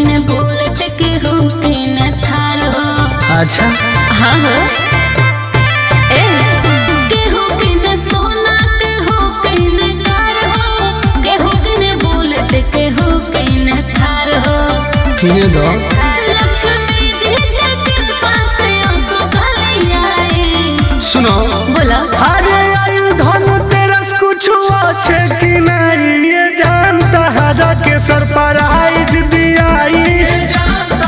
किने बुलेट केहू किने थार हो अच्छा हाँ हो ए केहू किने सोना केहू किने कार हो केहू किने बुलेट केहू किने थार हो किने दो लक्ष्मी जी के कृपा से आंसू गले आए सुनो बोला अरे आयु धनु तेरस कुछ अच्छे कि नहीं ये जानता हरा के सरप्राइज दियाई ये जानता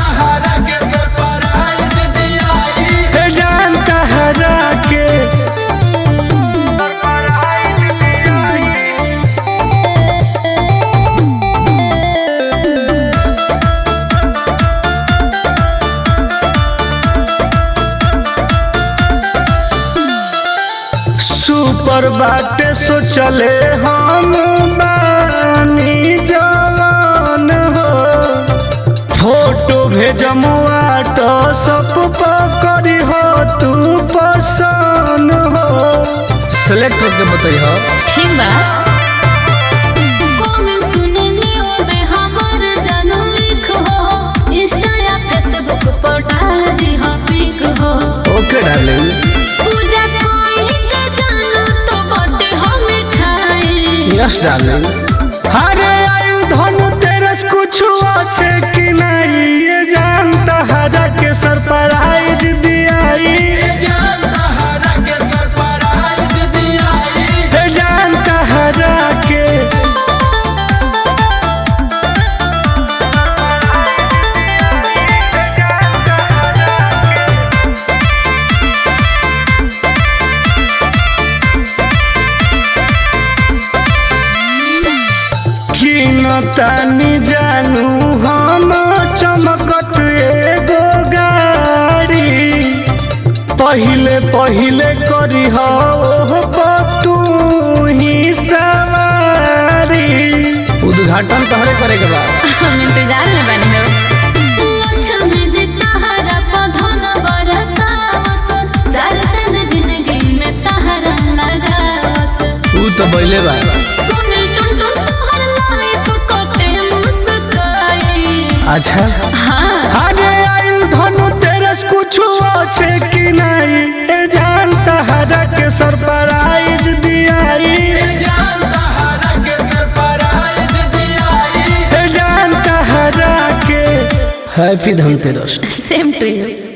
हरा के सरप्राइज दियाई सुपर बाटे सोचले हम बानी जवान हो फोटो भेजमुआ तो सब पकड़ी हो तू पसंद हो सेलेक्ट करके बताइए ठीक बा कौन सुनने ओ में हमर जानू लिख हो इंस्टा या फेसबुक पर डाल दी हो पिक हो ओके डार्लिंग पूजा कोई के जानू तो बटे हम खाए यस डार्लिंग अरे आयु धनु तेरस कुछ अच्छे कि नहीं ये जानता हरा के सरप्राइज दियाई ये जानता हरा के किन तानी जानू हम चमकत एगो गाड़ी पहिले पहिले करी हो तू ही सवारी उद्घाटन तहरे करे के बाद हम इंतजार में बने हो लक्ष्मी जी तहरा पधन बरसावस चार चंद जिंदगी में तहरा लगावस तू तो बैले बा सुन टुन टुन तोहर लालिप कोटे मुस्काए अच्छा हाँ अरे आयु धनु तेरस कुछ अच्छे कि नहीं ए जानता हरा के सरप्राइज दियाई ए जानता हरा के happy Dhanteras same to you